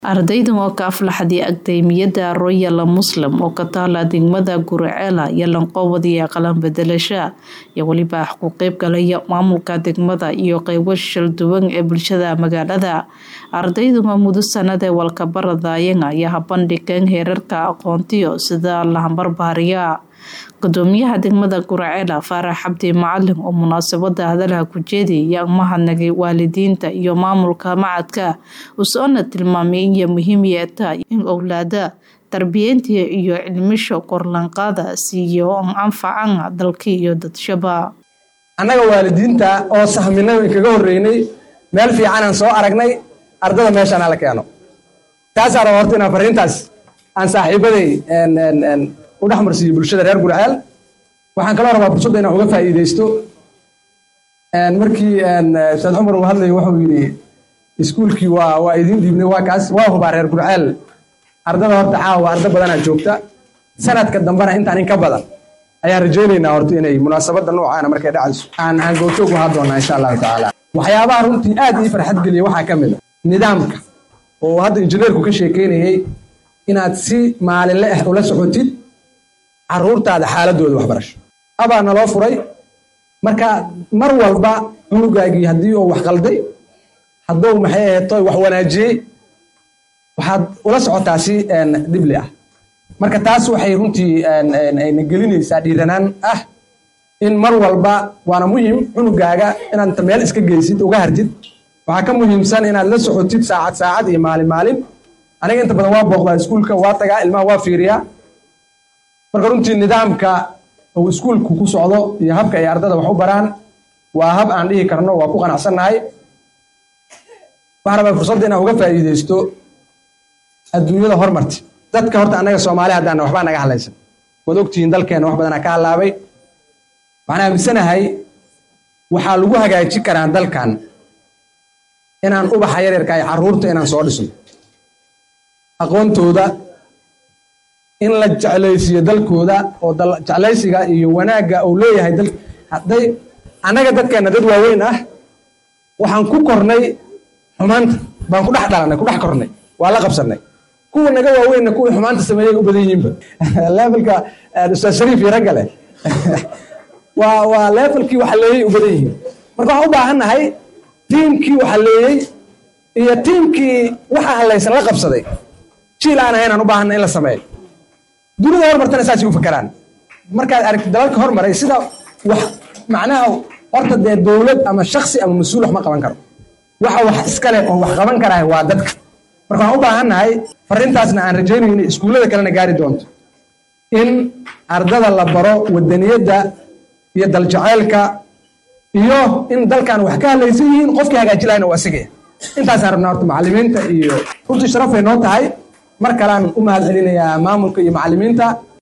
Ardaydan oo ka aflaxday Akademiyadda Royal Muslim oo ka taala degmada Guricela iyo Lanqoowad qalan bedelasha iyo weliba ku qayb galaya maamulka degmada iyo qaybo shil duwan ee bulshada magaalada ardaydan oo muddo sanad ee walka baradayeen ayaa bandhigeen heerarka aqoontiyo sida lahambarbaariya gudoomiyaha degmada Guricela Faarax Cabdi Macalin oo munaasabada hadalka ku jeediyay mahadnaqay waalidiinta iyo maamulka macadka usoona tilmaamay in muhiim ay tahay in owlaada tarbiyinta iyo cilmisho korlanqaada siiyo anfacan dalka iyo dadshaba annaga waalidiinta oo sahminay kaga horeynay meel fiican aan soo aragnay ardada meeshaan la keeno taasaa raba horta inaan fariintaas aan saaxiibaday u dhex marsiiyo bulshada reer Guriceel waxaan kaloo rabaa fursadda inaan uga faa'iidaysto markii Ustaad Cumar uu hadlayay wuxuu yidhi iskuulkii waa waa idin dhiibnay waa kaas waa hubaa reer Guriceel ardada horta caawa arda badanaa joogta sanadka dambena intaan in ka badan ayaan rajaynaynaa horta inay munaasabadda noocaana markay dhacayso aan aan goobjoog u ahaan doonaa insha allahu tacaala waxyaabaha runtii aad ii farxad geliya waxaa ka mid a nidaamka oo hadda injineerku ka sheekeynayay inaad si maalinle ah ula socotid caruurtaada xaaladooda waxbarasho abaa naloo furay marka mar walba cunugaagii haddii uu wax qalday hadduu maxay aheeto wax wanaajiyey waxaad ula socotaa si dhibli ah marka taas waxay runtii na gelinaysaa dhiiranaan ah in mar walba waana muhim cunugaaga inaad inta meel iska geysid uga hartid waxaa ka muhiimsan inaad la socotid saacad saacad iyo maalin maalin aniga inta badan waa booqdaa iskuulka waa tagaa ilmaha waa fiiriyaa marka runtii nidaamka uu iskuulku ku socdo iyo habka ay ardada wax u baraan waa hab aan dhihi karno waa ku qanacsannahay waxaan rabaa fursadda inaan uga faa'iidaysto adduunyada hormarti dadka horta annaga soomaali haddaana waxbaa naga hadlaysan waad ogtihiin dalkeenna wax badanaa ka hadlaabay waxaan aaminsanahay waxaa lagu hagaaji karaa dalkan inaan ubaxa yaryarka ay carruurta inaan soo dhisno aqoontooda in la jeclaysiiyo dalkooda oo jeclaysiga iyo wanaagga uu leeyahay dal hadday annaga dadkeenna dad waaweyn ah waxaan ku kornay xumaanta baan ku dhex dhalanay ku dhex kornay waa la qabsanay kuwa naga waaweynna kuwii xumaanta sameeyay u badan yihiinba levelka ustaad shariif iyo ragga leh waa waa levelkii waxaleeyey u badan yihiin marka waxaan u baahannahay tiimkii waxaleeyey iyo tiimkii waxa halaysan la qabsaday jiil aan ahayn aan u baahanna in la sameeyo dunida hormartana saasay u fakaraan markaad aragtid dalalka hormaray sida wax macnaha horta dee dowlad ama shaksi ama mas-uul wax ma qaban karo waxa wax iskale oo wax qaban karaah waa dadka marka waxaan u baahannahay fariintaasna aan rajaynayno inay iskuullada kalena gaari doonto in ardada la baro wadaniyadda iyo daljaceylka iyo in dalkan wax ka hadlaysan yihiin qofkii hagaaji lahayna waa asigaya intaasaan rabnaa horta macallimiinta iyo runtii sharafay noo tahay mar kalean u mahad celinayaa maamulka iyo macallimiinta